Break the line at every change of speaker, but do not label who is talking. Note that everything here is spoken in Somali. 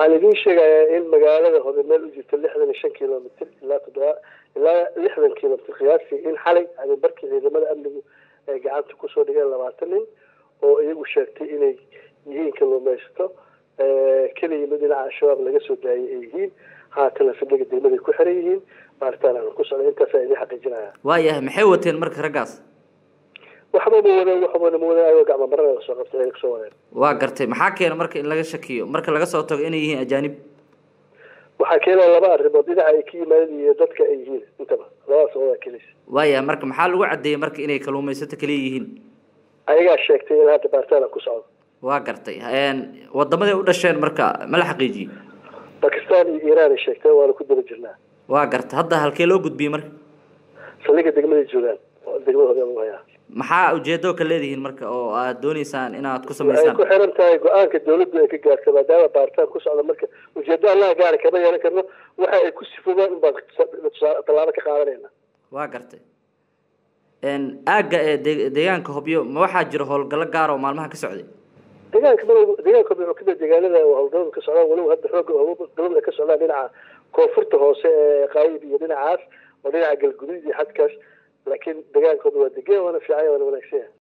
waxaan idiin sheegayaa in magaalada hore meel u jirta lixdan iyo shan kilomitr ilaa toddoba ilaa lixdan kilomitr qiyaastii in xalay barkii ciidamada amnigu ay gacanta kusoo dhigeen labaatan nin oo iyagu sheegtay inay yihiin kalluumaysato kala yimid dhinaca al-shabaab laga soo daayay ay yihiin haatana fidhiga degmaday ku xiran yihiin baaritaan aan ku socday intaasa idiin xaqiijinaya
waayahay maxay wateen marka raggaas
waxba ma wadeen waxbana ma wadeen ayagoo gacmo marana lasoo qabtay ay kasoo wadeen
waa gartay maxaa keena marka in laga shakiyo marka laga soo tago inay yihiin ajaanib
waxaa keenaya laba arrimood dhinaca ay ka yimaadeen iyo dadka ay yihiin intaba labadaas wadaa kelis
waayahay marka maxaa lagu caddeeyey marka inay kalluumaysato kaliya yihiin
ayagaa sheegtay in hadda baaritaan aan ku socdo
waa gartay wadamaday u dhasheen marka ma la xaqiijiyey
bakistan iyo iiraan ay sheegteen waana ku daba jirnaa
waa gartay hadda halkee loo gudbiyey marka
saldhiga degmaday joogaan degmadahooda u hayaa
maxaa ujeedo ka leedihiin marka oo aad dooneysaan inaad ku
ay
samaysaan
ku xiran tahay go-aanka dawladdu ay ka gaarto maadaama baaritaan ku socda marka ujeedo allaha gaari kama yeelan karno waxa ay ku sifoobaan unbaan tallaabo ka qaadanayna
waa gartay aagga ee de- deegaanka hobyo ma waxaa jira howlgallo gaar oo maalmaha ka socday
deegaanka mar deegaanka wuxuu kamid deegaanada howlgalada ka socdaan weliba hadda xooga howlgalada ka socdaan dhinaca koonfurta hoose ee qaayib iyo dhinacaas oo dhinaca galguduud iyo xadkaas laakiin deegaankooda waa degaan waana fiican waana wanaagsan yahay